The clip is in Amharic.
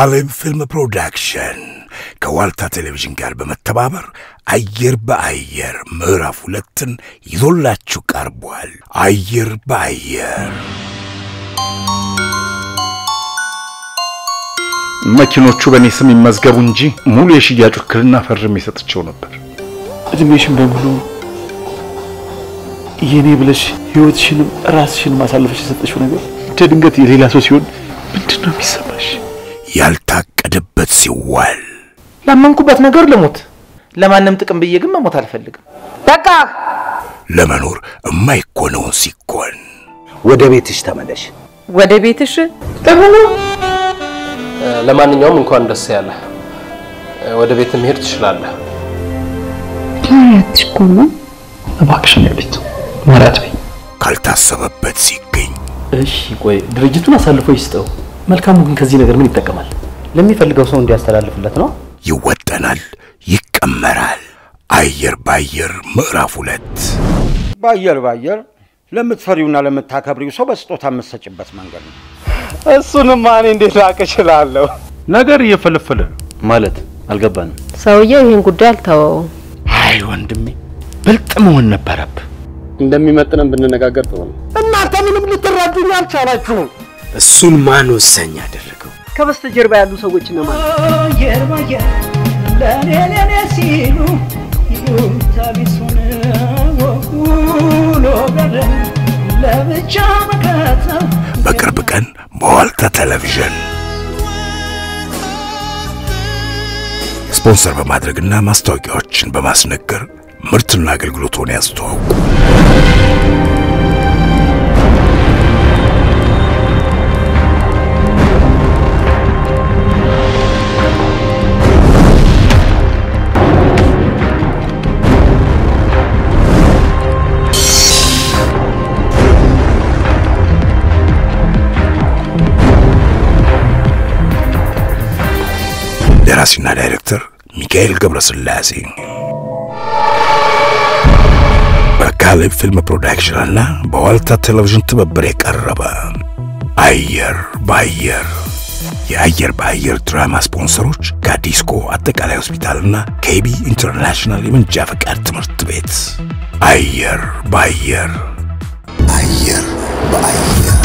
ካሌብ ፊልም ፕሮዳክሽን ከዋልታ ቴሌቪዥን ጋር በመተባበር አየር በአየር ምዕራፍ ሁለትን ይዞላችሁ ቀርቧል። አየር በአየር መኪኖቹ በእኔ ስም ይመዝገቡ እንጂ ሙሉ የሽያጭ ውክልና ፈርሜ ሰጥቼው ነበር። እድሜሽን በሙሉ የኔ ብለሽ ህይወትሽንም ራስሽንም አሳልፈሽ የሰጠሽው ነገር እንደ ድንገት የሌላ ሰው ሲሆን ምንድን ነው የሚሰማሽ? ያልታቀደበት ሲዋል ላመንኩበት ነገር ልሞት። ለማንም ጥቅም ብዬ ግን መሞት አልፈልግም። በቃ ለመኖር የማይኮነውን ሲኮን ወደ ቤትሽ ተመለሽ። ወደ ቤትሽ ለማንኛውም እንኳን ደስ ያለ። ወደ ቤት መሄድ ትችላለህ። ማያትሽ እኮ ነው። እባክሽን ያሉት ማራት በይ። ካልታሰበበት ሲገኝ እሺ ቆይ ድርጅቱን አሳልፎ ይስጠው። መልካሙ ግን ከዚህ ነገር ምን ይጠቀማል? ለሚፈልገው ሰው እንዲያስተላልፍለት ነው። ይወጠናል፣ ይቀመራል። አየር በአየር ምዕራፍ ሁለት በአየር በአየር ለምትፈሪውና ለምታከብሪው ሰው በስጦታ የምትሰጭበት መንገድ ነው። እሱንማ እኔ እንዴት ላቅ እችላለሁ? ነገር እየፈለፈለ ነው። ማለት አልገባንም። ሰውየው ይህን ጉዳይ አልተወውም። አይ ወንድሜ ብልጥ መሆን ነበረብህ። እንደሚመጥነን ብንነጋገር ጥሩ ነው። እናንተ ምንም ልትረዱኝ አልቻላችሁም። እሱን ማን ወሳኝ አደረገው? ከበስተጀርባ ያሉ ሰዎች እነማን? አየር ባየር ለኔ ለኔ ሲሉ ይሉኝታ ቢሱን ውሎ ቀረ ለብቻ መከተው በቅርብ ቀን በዋልታ ቴሌቪዥን ስፖንሰር በማድረግና ማስታወቂያዎችን በማስነገር ምርትና አገልግሎቶን ያስተዋውቁ። ደራሲና ዳይሬክተር ሚካኤል ገብረስላሴ በካሌብ ፊልም ፕሮዳክሽንና በዋልታ ቴሌቪዥን ትብብር የቀረበ አየር በአየር የአየር በአየር ድራማ ስፖንሰሮች ከዲስኮ አጠቃላይ ሆስፒታልና ኬቢ ኢንተርናሽናል የመንጃ ፈቃድ ትምህርት ቤት። አየር በአየር አየር በአየር